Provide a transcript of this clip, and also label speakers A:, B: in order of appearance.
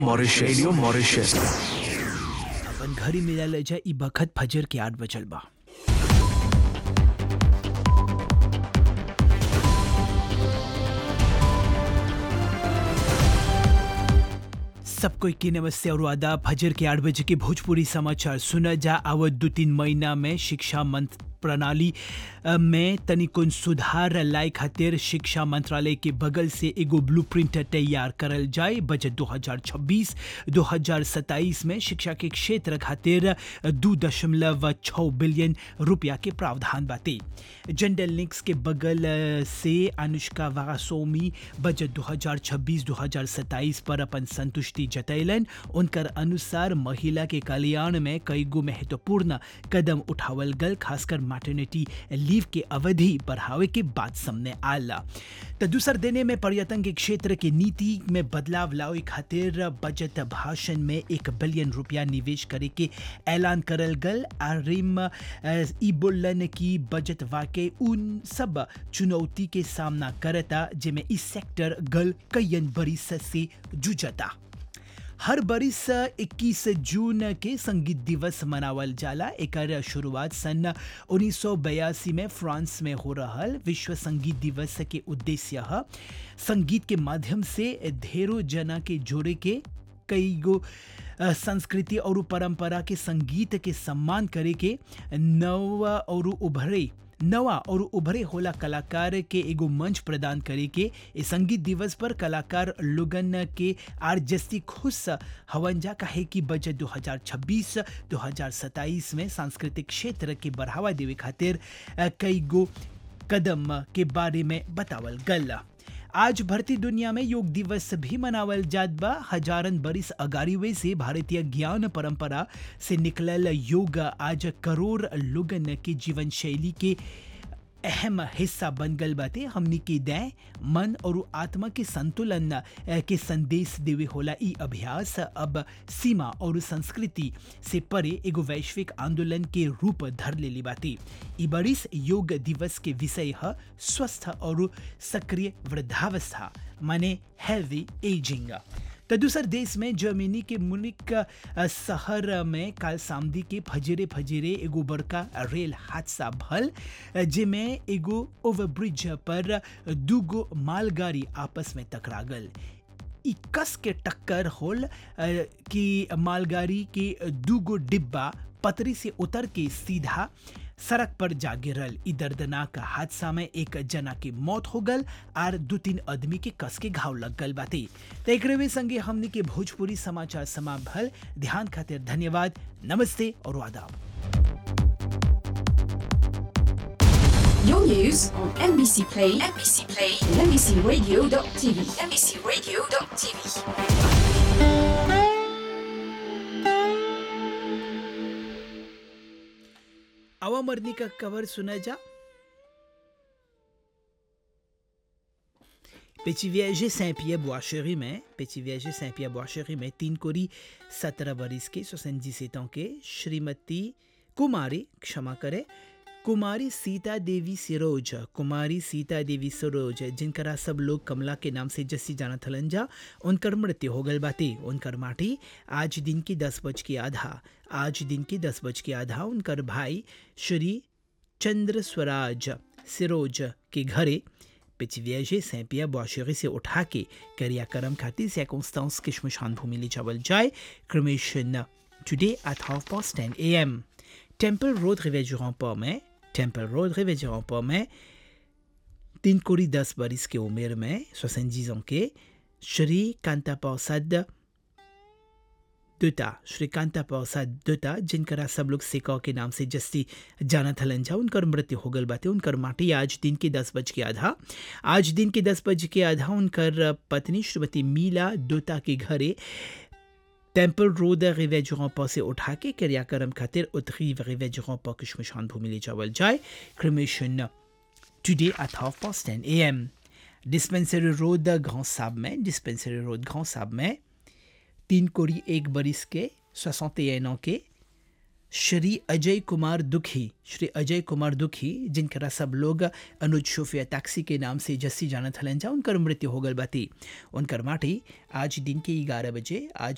A: Mauritius radio Mauritius
B: अपन घरी मिलल जा ई बखत फजर के आठ बजल बा सब कोई के नमस्ते और आदाब फजर के आठ बजे के भोजपुरी समाचार सुना जा आवत दो तीन महीना में शिक्षा मंत्र प्रणाली अ, में तनिकुन सुधार लाए खातिर शिक्षा मंत्रालय के बगल से एगो ब्लूप्रिंट तैयार करल जाए बजट 2026-2027 में शिक्षा के क्षेत्र खातिर दू दशमलव छः बिलियन रुपया के प्रावधान बाटे जनरल लिंक्स के बगल अ, से अनुष्का वारासोमी बजट 2026-2027 पर अपन संतुष्टि जतैलन उनकर अनुसार महिला के कल्याण में कई गो महत्वपूर्ण कदम उठावल गल खासकर मैटर्निटी लीव के अवधि बढ़ावे के बात सामने आला तो दूसर देने में पर्यटन के क्षेत्र के नीति में बदलाव लावे खातिर बजट भाषण में एक बिलियन रुपया निवेश करे के ऐलान करल गल आरिम अ, ई बोलन की बजट वाकई उन सब चुनौती के सामना करता जिसमें इस सेक्टर गल कईयन बरिस से जुझता हर बरिस 21 जून के संगीत दिवस मनावल जाला एकर शुरुआत सन 1982 में फ्रांस में हो रहल विश्व संगीत दिवस के उद्देश्य ह संगीत के माध्यम से ढेरों जना के जोड़े के कई गो अ, संस्कृति और परंपरा के संगीत के सम्मान करे के नव और उभरे नवा और उभरे होला कलाकार के एगो मंच प्रदान करे के ए संगीत दिवस पर कलाकार लोगन के आर जस्ती खुश हवन जा काहे कि बजट 2026-2027 में सांस्कृतिक क्षेत्र के बढ़ावा देवे खातिर अ, कई गो कदम के बारे में बतावल गल आज भरती दुनिया में योग दिवस भी मनावल जात बा हजारन बरिस अगारीवे से भारतीय ज्ञान परंपरा से निकलल योग आज करोड़ लोगन के जीवन शैली के अहम हिस्सा बन गल बाटे हमनी के दय मन और आत्मा के संतुलन अ, के संदेश देवे होला ई अभ्यास अब सीमा और संस्कृति से परे एगो वैश्विक आंदोलन के रूप धर लेली बाटे ई बरिस योग दिवस के विषय है स्वस्थ और सक्रिय वृद्धावस्था माने हेल्दी एजिंग तो दूसर देश में जर्मनी के मुनिक अ, शहर में काल सामदी के फजरे फजरे एगो बड़का रेल हादसा भल अ, जेमे एगो ओवरब्रिज पर दूगो मालगाड़ी आपस में टकरा गल ई कस के टक्कर होल अ, कि मालगाड़ी के दूगो डिब्बा पतरी से उतर के सीधा सड़क पर जा गिरल ई दर्दनाक हादसा में एक जना की मौत हो गल आर दो तीन आदमी के कस के घाव लग गल बाटे तो एकरे संगे हमने के भोजपुरी समाचार समाप्त भल ध्यान खातिर धन्यवाद नमस्ते और आदाब
C: Your news on NBC Play, NBC Play, and NBCRadio.tv, NBCRadio.tv.
B: आवा मरनी का कवर सुना जा Petit Viager Saint-Pierre Boischerie में Petit Viager Saint-Pierre Boischerie में तीन कोरी सत्रह बरिस के 77 ans के श्रीमती कुमारी क्षमा करे कुमारी सीता देवी सिरोज कुमारी सीता देवी सिरोज जिनकरा सब लोग कमला के नाम से जस्सी जाना थलन जा उनकर मृत्यु हो गल बाटे उनकर माटी आज दिन की दस बज के आधा आज दिन की दस बज के आधा उनकर भाई श्री चंद्र स्वराज सिरोज के घरे पिचव्याजे सैंपिया बौशरी से उठा के क्रियाक्रम खातिर circonstance के शमशान भूमि ले जावल जाए cremation today at half past ten A M temple road रिवेजुरांपा में टेम्पल रोड रिवेजुरांपा में तीन कोड़ी दस बरिस के उम्र में सोसनजीज के श्री कांता प्रसाद दुता श्री कांता प्रसाद दुता जिनकरा सब लोग सिका के नाम से जस्ती जाना थलन जा उनकर मृत्यु हो गल बाटे उनकर माटी आज दिन के दस बज के आधा आज दिन के दस बज के आधा उनकर पत्नी श्रीमती मीला दुता के घरे टेम्पल रोड रिवेजुरांपा से उठा के क्रियाक्रम खातिर उत्तरी रिवेजुरांपा के शमशान भूमि ले जावल जाए cremation today at half past ten A M dispensary road ग्रांड साब में डिस्पेंसरी रोड ग्रांड साब में तीन कोड़ी एक बरिस के 61 ans के श्री अजय कुमार दुखी श्री अजय कुमार दुखी जिनकरा सब लोग अनुज शोफिया टैक्सी के नाम से जस्सी जानत हलन जा उनकर मृत्यु हो गल बाती उनकर माटी आज दिन के ग्यारह बजे आज